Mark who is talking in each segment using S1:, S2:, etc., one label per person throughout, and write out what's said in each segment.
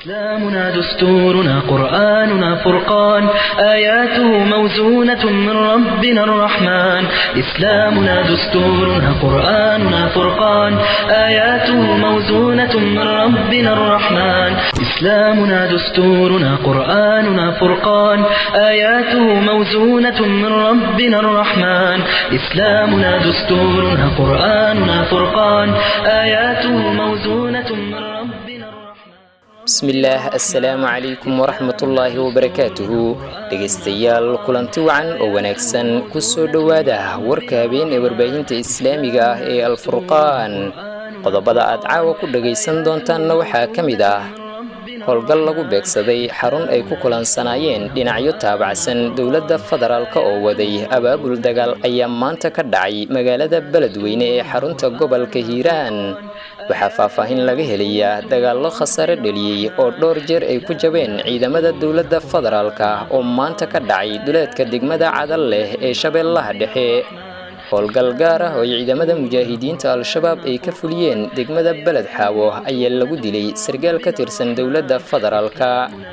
S1: إسلامنا دستورنا قرآننا فرقان آياته موزونة من ربنا الرحمن إسلامنا دستورنا قرآننا فرقان آياته موزونة من ربنا الرحمن إسلامنا دستورنا قرآننا فرقان آياته موزونة من ربنا الرحمن إسلامنا دستورنا قرآننا فرقان آياته موزونة من ربنا الرحمن
S2: bismillaah assalaamu calaykum waraxmatullaahi wabarakaatuhu dhegaystayaal kulanti wacan oo wanaagsan ku soo dhowaada warka habeen ee warbaahinta islaamiga ah ee alfurqaan qodobada aad caawa ku dhagaysan doontaanna waxaa ka mid ah howlgal lagu beegsaday xarun ay ku kulansanaayeen dhinacyo taabacsan dowladda federaalk oo waday abaabul dagaal ayaa maanta ka dhacay magaalada beledweyne ee xarunta gobolka hiiraan waxaa faahfaahin laga helayaa dagaallo khasaare dheliyey oo dhowr jeer ay ku jabeen ciidamada dowladda federaalka oo maanta ka dhacay duleedka degmada cadal leh ee shabeellaha dhexe howlgal gaar ah oo ciidamada mujaahidiinta al-shabaab ay ka fuliyeen degmada beled xaawo ayaa lagu dilay sargaal ka tirsan dowladda federaalka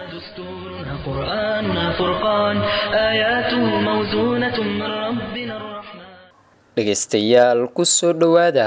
S1: دستورنا قرآننا فرقان آياته موزونة من ربنا الرحمن
S2: dhegaystayaal ku soo dhowaada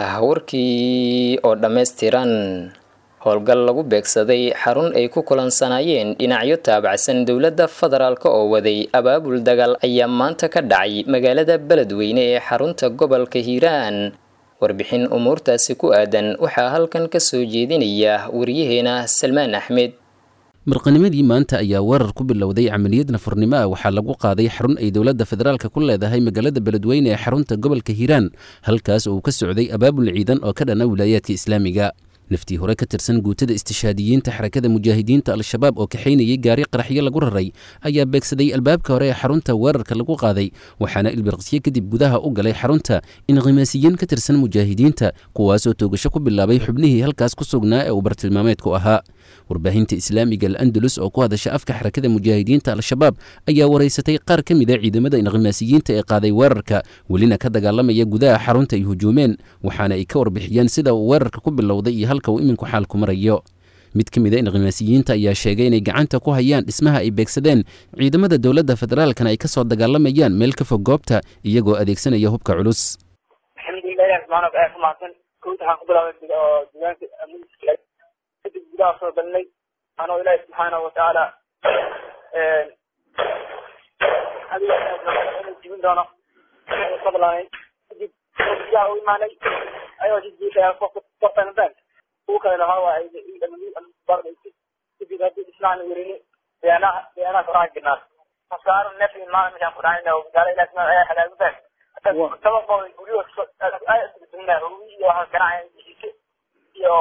S2: warkii oo dhammaystiran howlgal lagu beegsaday xarun ay ku kulansanaayeen dhinacyo taabacsan dowladda federaalk oo waday abaabul dagaal ayaa maanta ka dhacay magaalada beledweyne ee xarunta gobolka hiiraan warbixin umuurtaasi ku aadan waxaa halkan ka soo jeedinaya wariyaheena salmaan axmed
S3: marqanimadii maanta ayaa weerar ku bilowday camaliyad nafurnimo ah waxaa lagu qaaday xarun ay dowladda federaalka ku leedahay magaalada beledweyne ee xarunta gobolka hiiraan halkaas oo uu ka socday abaabul ciidan oo ka dhana wilaayaadka islaamiga naftii hore ka tirsan guutada istishaadiyiinta xarakada mujaahidiinta al-shabaab oo kaxaynayay gaari qaraxyo lagu raray ayaa beegsaday albaabka hore ee xarunta weerarka lagu qaaday waxaana ilbirqsyo kadib gudaha u galay xarunta inqimaasiyiin ka tirsan mujaahidiinta kuwaasoo toogasho ku bilaabay xubnihii halkaas ku sugnaa ee uu bartilmaameedku ahaa warbaahinta islaamiga al-andalus oo ku hadasha afka xarakada mujaahidiinta al-shabaab ayaa waraysatay qaar ka mid a ciidamada inqimaasiyiinta ee qaaday weerarka welina ka dagaalamaya gudaha xarunta ay hujuumeen waxaana ay ka warbixiyeen sida uu weerarka ku bilowday iyo halka uu iminku xaalku marayo mid ka mid a inqimaasiyiinta ayaa sheegay inay gacanta ku hayaan dhismaha ay beegsadeen ciidamada dowladda federaalkana ay ka soo dagaalamayaan meel ka fog goobta iyagoo adeegsanaya hubka culus
S4: kadib gudaha soo galnay anoo ilaahi subxaanahu watacaala adiga inuu jibin doono fadlaanay kadib gudaha u imaanay ayoo jijiifaya kortan bank kuwa kalena waxaa waaye kadib haddii ismaana werini beanaha beanaha koraa jirnaa masaaro neef maa meeshaan ku dhacayna gaala ilahi subxaana ayaa halaagu bank toban bool guryo iyo waxa ganacaya jijiise iyo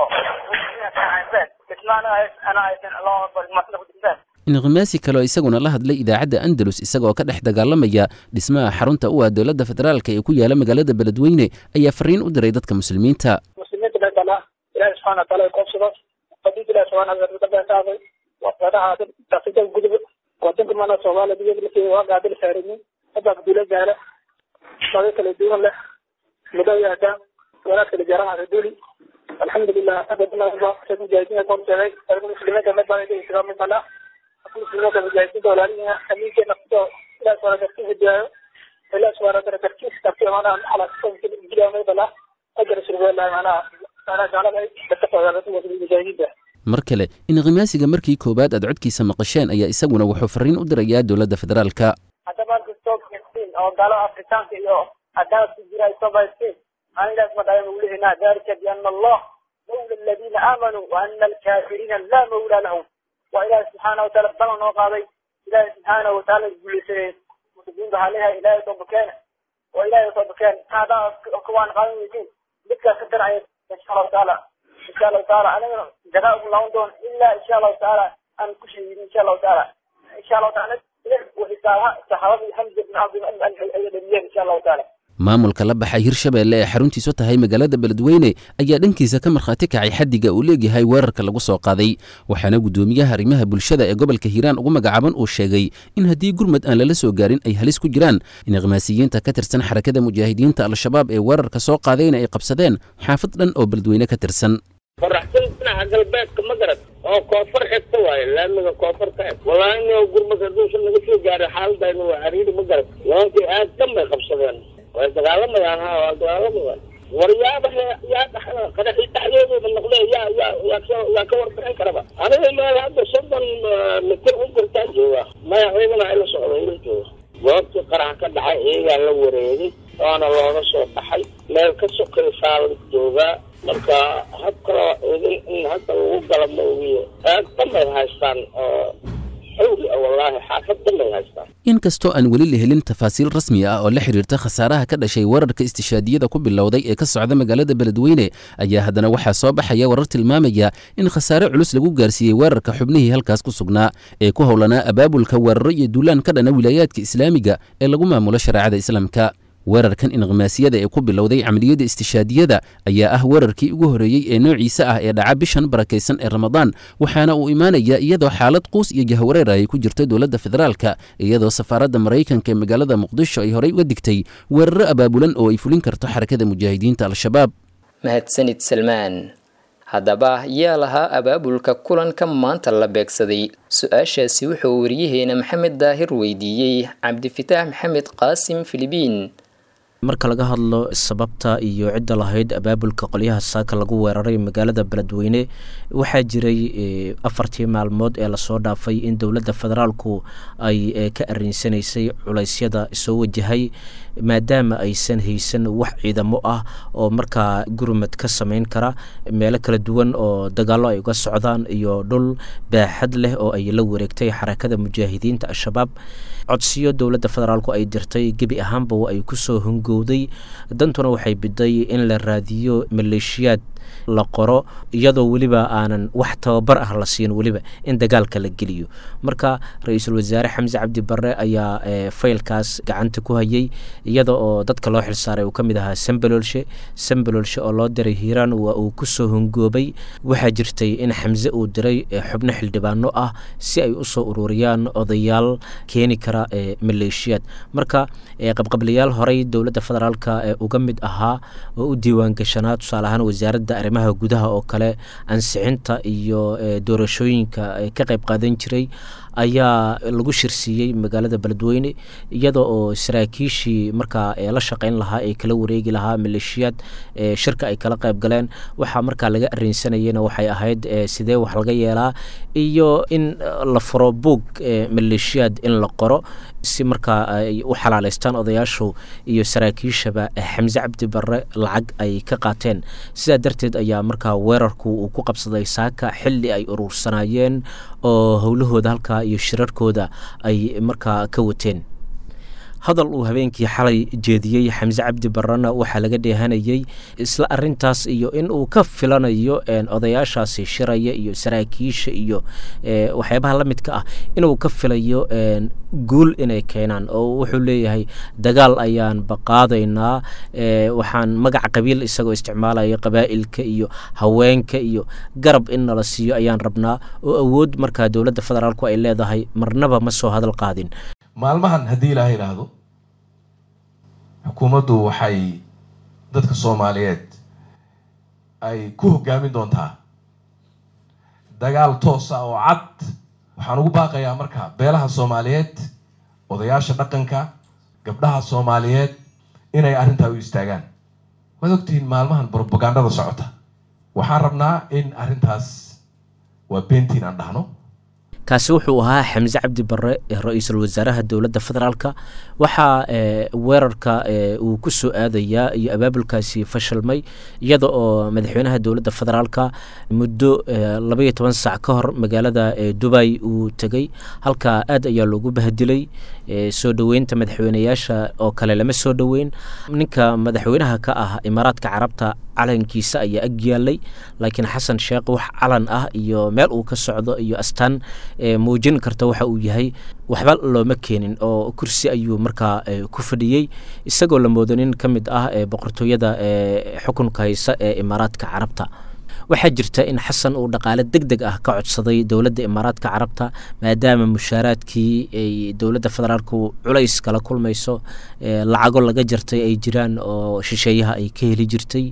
S3: inqimaasi kaleo isaguna la hadlay idaacadda andalus isagoo ka dhex dagaalamaya dhismaha xarunta u ah dowladda federaalka ee ku yaala magaalada beledweyne ayaa fariin u diray dadka muslimiinta
S4: muslimiinta dheetala ilaahi subxaana wataala koobsado qadiinta ilahi subxaana wataala wadaha daafida gudub wadanka mana soomaaliya diyada lafii waa gaadil saarinin hadda dula gaala shaqo kala duwan leh mudo yaada wanaag kala jaranaha duli alxamdulilah mujaahidiinta korteeday muslimiinta mid baa isaga mid bana muslimiinta mujaahidiinta walaalihiina amiinkeena kuso ilaah subhana dartiis hidiyaayo ilaah subhana dara dartiis darti manaha xalaasgiliya mid bana ajar surbeelahay manaha manaha gaalada dadka soogaadada mujaahidiinta
S3: mar kale inqimaasiga markii koowaad aad codkiisa maqasheen ayaa isaguna wuxuu fariin u dirayaa dowladda federaalka
S4: haddaba kastoo oo gaalada afrikaanka iyo adaad ku jira ay soo baysteen أنا لازم أدعي مولهنا ذلك بأن الله مولى الذين آمنوا وأن الكافرين لا مولى لهم وإله سبحانه وتعالى بلغنا وقاضي إله سبحانه وتعالى يقول سيد متقين بها عليها إله يطبكان وإله يطبكان هذا أكوان قانون يجين بك ستر عيد إن شاء الله تعالى إن شاء الله تعالى أنا جزاء الله دون إلا إن شاء الله تعالى أن كشي إن شاء الله تعالى إن شاء الله تعالى وحسابها صحابي حمزة بن عبد المؤمن إن شاء الله تعالى
S3: maamulka la baxay hirshabeelle ee xaruntiisu tahay magaalada beledweyne ayaa dhankiisa ka markhaati kacay xaddiga uu leegyahay weerarka lagu soo qaaday waxaana guddoomiyaha arrimaha bulshada ee gobolka hiiraan ugu magacaaban uu sheegay in haddii gurmad aan lala soo gaarin ay halis ku jiraan in ikhmaasiyiinta ka tirsan xarakada mujaahidiinta al-shabaab ee weerarka soo qaadayna ay qabsadeen xaafad dhan oo beledweyne ka tirsan
S5: qoraxsan dhinaca galbeedka ma garad oo koonfur xigta waaye laamiga koonfur ka eg wallaahi nin gurmad hadduusan naga soo gaaray xaaladayna waa cariiri ma garan nimankii aad dan bay qabsadeen way dagaalamayaan ha waa dagaalamayaan war yaaba yaa dhaxda qadaxii dhexdeedooda noqdee yaa yaa yaa ka yaa ka warbixin karaba aniga meel hadda soddon mitir u jirtaa jooga maya ciidana ila socda ila jooga goobtii qarax ka dhacay iyagaa la wareegay waana looga soo baxay meel ka sokaysaa la joogaa marka hab kaloo idin in hadda lagu gala ma ogiye aad dambay haystaan oo xawli ah wallaahi xaafad dambay haystaan
S3: inkastoo aan weli la helin tafaasiil rasmi ah oo la xidhiirta khasaaraha ka dhashay weerarka istishaadiyada ku bilowday ee ka socda magaalada beledweyne ayaa haddana waxaa soo baxaya warar tilmaamaya in khasaare culus lagu gaarsiiyey weerarka xubnihii halkaas ku sugnaa ee ku howlanaa abaabulka weeraro iyo duulaan ka dhana wilaayaadka islaamiga ee lagu maamulo shareecada islaamka weerarkan inqimaasiyada ee ku bilowday camaliyadda istishaadiyada ayaa ah weerarkii ugu horreeyey ee noociisa ah ee dhaca bishan barakaysan ee ramadaan waxaana uu imaanayaa iyadoo xaalad quus iyo jahwareer ay ku jirto dowladda federaalka iyadoo safaaradda maraykanka ee magaalada muqdisho ay horey uga digtay weeraro abaabulan oo ay fulin karto xarakada mujaahidiinta al-shabaab
S2: mahadsanid salmaan haddaba yaa lahaa abaabulka kulanka maanta la beegsaday su-aashaasi wuxuu wariyaheena maxamed daahir weydiiyey cabdifitaax maxamed qaasim filibiin
S6: marka laga hadlo sababta iyo cidda lahayd abaabulka qolyaha saaka lagu weeraray magaalada beledweyne waxaa jiray afartii maalmood ee lasoo dhaafay in dowladda federaalku ay ka arinsanaysay culeysyada soo wajahay maadaama aysan haysan wax ciidamo ah oo markaa gurmad ka sameyn kara meelo kala duwan oo dagaallo ay uga socdaan iyo dhul baaxad leh oo ay la wareegtay xarakada mujaahidiinta al-shabaab codsiyo dowladda federaalku ay dirtay gebi ahaanba ay kusoo hungowday dantuna waxay biday in la raadiyo maleeshiyaad la qoro iyadoo weliba aanan wax tababar ah la siin weliba in dagaalka la geliyo marka ra-iisul wasaare xamse cabdi barre ayaa faylkaas gacanta ku hayay iyada oo dadka loo xilsaaray uu ka mid ahaa sambalolshe sambalolshe oo loo diray hiiraan waa uu kusoo hungoobay waxaa jirtay in xamse uu diray xubno xildhibaano ah si ay usoo ururiyaan odayaal keeni kara maleeshiyaad marka qabqablayaal horey dowladda federaalka uga mid ahaa oo u diiwaangashanaa tusaale ahaan wasaaradda arrimaha gudaha oo kale ansixinta iyo doorashooyinka ka qayb qaadan jiray ayaa lagu shirsiiyey magaalada beledweyne iyada oo saraakiishii markaa la shaqeyn lahaa ee kala wareegi lahaa maleeshiyaad shirka ay kala qayb galeen waxaa markaa laga arinsanayena waxay ahayd sidee wax laga yeelaa iyo in la furo buog maleeshiyaad in la qoro si markaa ay u xalaaleystaan odayaashu iyo saraakiishaba xamse cabdi barre lacag ay ka qaateen sidaa darteed ayaa markaa weerarku uu ku qabsaday saaka xilli ay uruursanayeen oo howlahooda halkaa iyo shirarkooda ay markaa ka wateen hadal uu habeenkii xalay jeediyey xamse cabdi barrena waxaa laga dheehanayey isla arintaas iyo in uu ka filanayo odayaashaasi shiraya iyo saraakiisha iyo waxyaabaha la midka ah inuu ka filayo guul inay keenaan oo wuxuu leeyahay dagaal ayaan baqaadaynaa waxaan magaca qabiil isagoo isticmaalaya qabaa'ilka iyo haweenka iyo garab in nala siiyo ayaan rabnaa oo awood markaa dowladda federaalku ay leedahay marnaba ma soo hadal qaadin
S7: maalmahan haddii ilaaha idhaahdo xukuumaddu waxay dadka soomaaliyeed ay ku hoggaamin doontaa dagaal toos ah oo cad waxaan ugu baaqayaa marka beelaha soomaaliyeed odayaasha dhaqanka gabdhaha soomaaliyeed inay arrintaa u istaagaan waad ogtihiin maalmahan brobagandada socota waxaan rabnaa in arrintaas waa beentiin aan dhahno
S6: kaasi wuxuu ahaa xamse cabdi barre ra-iisul wasaaraha dowladda federaalka waxaa weerarka uu ku soo aadayaa iyo abaabulkaasi fashilmay iyada oo madaxweynaha dowladda federaalka muddo labaiyo toban sac ka hor magaalada dubay uu tegey halkaa aad ayaa loogu bahdilay soo dhoweynta madaxweyneyaasha oo kale lama soo dhoweyn ninka madaxweynaha ka ah imaaraadka carabta calankiisa ayaa ag yaalay laakiin xasan sheekh wax calan ah iyo meel uu ka socdo iyo astaan muujin karta waxa uu yahay waxba looma keenin oo kursi ayuu markaa ku fadhiyey isagoo la moodo nin ka mid ah boqortooyada xukunka haysa ee imaaraadka carabta waxaa jirta in xasan uu dhaqaale deg deg ah ka codsaday dowladda imaaraadka carabta maadaama mushaaraadkii ay dowladda federaalku culays kala kulmayso lacago laga jartay ay jiraan oo shisheeyaha ay ka heli jirtay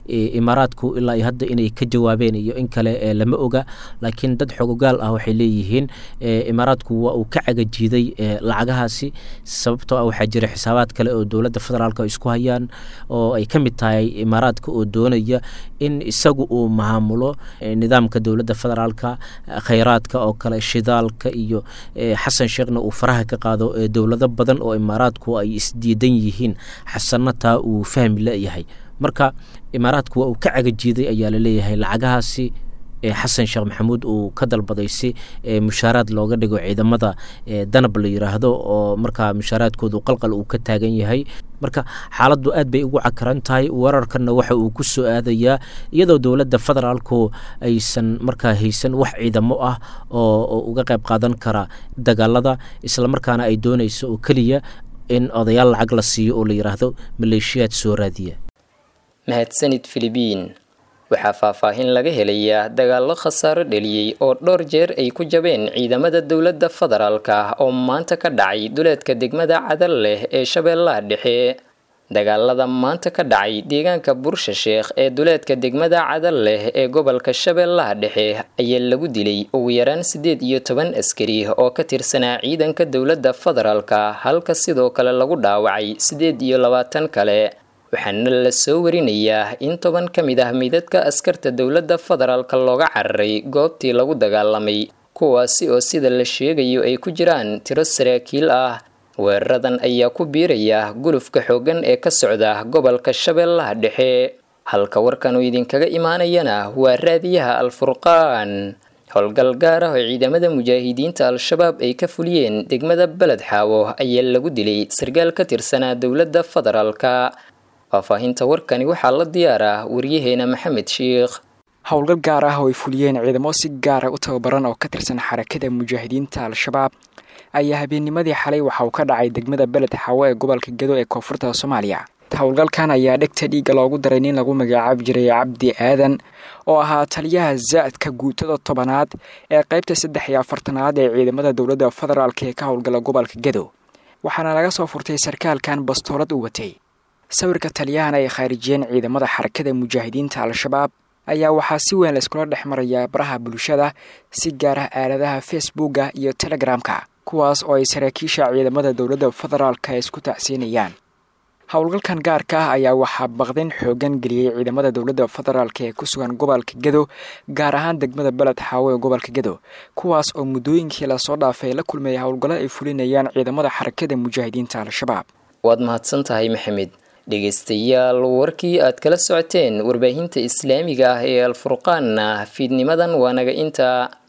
S6: imaaraadku ilaa iyo hadda inay ka jawaabeen iyo in kale lama oga laakiin dad xogogaal ah waxay leeyihiin imaaraadku waa uu ka cagajiiday lacagahaasi sababtoo ah waxaa jira xisaabaad kale oo dowladda federaalk isku hayaan oo ay ka mid tahay imaaraadka oo doonaya in isagu uu maamulo nidaamka dowladda federaalka khayraadka oo kale shidaalka iyo xasan sheekhna uu faraha ka qaado dowlado badan oo imaaraadku ay isdiidan yihiin xasanna taa uu fahmi leeyahay marka imaaraadku waa uu ka cagajiiday ayaa laleeyahay lacagahaasi xasan sheekh maxamuud uu ka dalbaday si mushaaraad looga dhigo ciidamada danab la yiraahdo oo markaa mushaaraadkoodu qalqal uu ka taagan yahay marka xaaladdu aad bay ugu cakaran tahay weerarkanna waxa uu ku soo aadayaa iyadoo dowladda federaalku aysan markaa haysan wax ciidamo ah oo uga qayb qaadan kara dagaalada islamarkaana ay doonayso oo keliya in odayaal lacag la siiyo oo la yiraahdo maleeshiyaad soo raadiya
S2: mahadsanid filibiin waxaa faahfaahin laga helayaa dagaallo khasaaro dheliyey oo dhowr jeer ay ku jabeen ciidamada dowladda federaalka oo maanta ka dhacay duleedka degmada cadal leh ee shabeellaha dhexe dagaalada maanta ka dhacay deegaanka bursha sheekh ee duleedka degmada cadal leh ee gobolka shabeellaha dhexe ayaa lagu dilay ugu yaraan siddeed iyo toban askari oo ka tirsanaa ciidanka dowladda federaalka halka sidoo kale lagu dhaawacay siddeed iyo labaatan kale waxaana la soo warinayaa in toban ka mid ah midadka askarta dowladda federaalka looga cararay goobtii lagu dagaalamay kuwaasi oo sida la sheegayo ay ku jiraan tiro saraakiil ah weeraradan ayaa ku biiraya gulufka xooggan ee ka socda gobolka shabeellaha dhexe halka warkan uu idinkaga imaanayana waa raadiyaha al-furqaan howlgal gaar ah oo ciidamada mujaahidiinta al-shabaab ay ka fuliyeen degmada beled xaawo ayaa lagu dilay sargaal ka tirsanaa dowladda federaalka faahfaahinta warkani waxaa la diyaaraa waryaheena maxamed sheikh
S8: howlgal gaar ah oo ay fuliyeen ciidamo si gaara u tababaran oo ka tirsan xarakada mujaahidiinta al-shabaab ayaa habeennimadii xalay waxa uu ka dhacay degmada beled xaawo ee gobolka gedo ee koonfurta soomaaliya howlgalkan ayaa dhegta dhiigga loogu daray nin lagu magacaabi jiray cabdi aadan oo ahaa taliyaha zaadka guutada tobanaad ee qaybta saddex iyo afartanaad ee ciidamada dowladda federaalk ee ka howlgala gobolka gedo waxaana laga soo furtay sarkaalkan bastoolad u watay sawirka taliyahan ay khaarijiyeen ciidamada xarakada mujaahidiinta al-shabaab ayaa waxaa si weyn layskula dhex marayaa baraha bulshada si gaar ah aaladaha facebooka iyo telegramka kuwaas oo ay saraakiisha ciidamada dowladda federaalka isku tacsiinayaan howlgalkan gaarka ah ayaa waxaa baqdin xoogan geliyey ciidamada dowladda federaalk ee ku sugan gobolka gedo gaar ahaan degmada beled xaawo ee gobolka gedo kuwaas oo muddooyinkii lasoo dhaafay la kulmayay howlgallo ay fulinayaan ciidamada xarakada mujaahidiinta al-shabaab
S2: waad mahadsan tahay maxamed dhegaystayaal warkii aad kala socoteen warbaahinta islaamiga ah ee alfurqaanna fiidnimadan waa naga inta